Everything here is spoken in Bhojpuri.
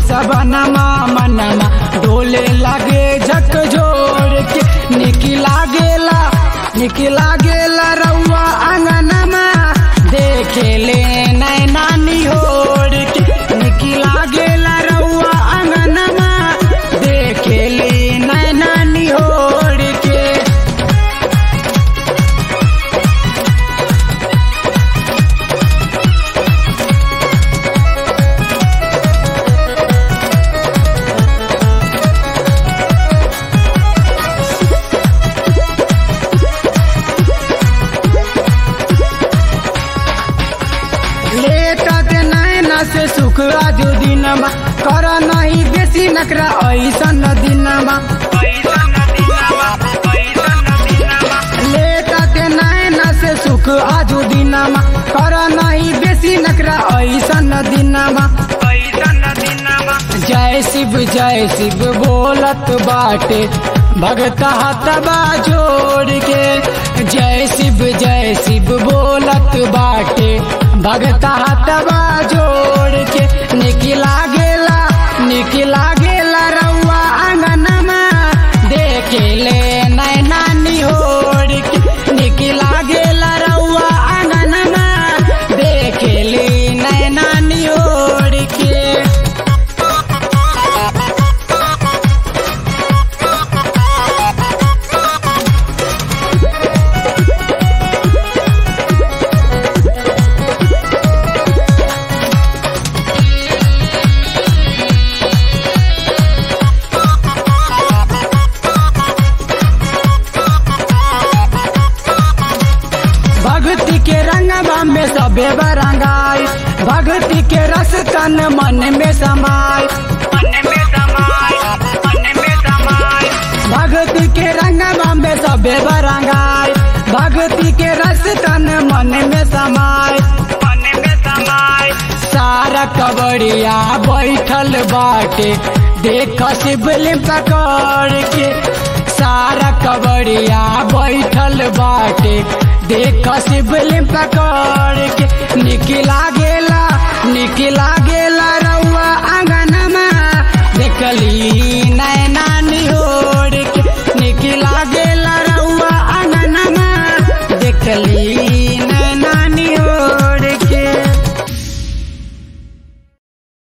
सबनमा मनमा डोले लागे झक जोड़ के निकी लागेला निकी लागेला रउआ आंगनमा देखेले नैना निहोर के निकी लागेला रउआ आंगनमा देखेले नैना निहोर के लेटा के नैना से सुख आजू दिनमा कर नहीं बेसी नकरा ऐसन दिनमा लेटा के नैना से सुख आजू दिनमा कर नहीं बेसी नकरा ऐसन दिनमा जय शिव जय शिव बोलत बाटे भगता हतबा जोड़ के जय शिव जय शिव बोलत बाटे भगता हतबा जोड़ के निकी लागेला निकी लागेला रउआ आंगनमा देखेले नैना निहोर के निकी लागेला रउआ आंगनमा देखेले नैना निहोर के भक्ति के रंगवा में सबे बरंगाई भक्ति के रस तन मन में समाय भक्ति के रंगवा में सबे बरंगाई भक्ति के रस तन मन में समाय सारा कबड़िया बैठल बाटे देख शिवलिंग पकड़ के सारा कबड़िया बैठल बाटे देख शिवलिंग पकड़ के निकला गेला निकला गेला रउआ आंगनमा देखली नैना निहोर के निकला गेला रउआ आंगनमा देखली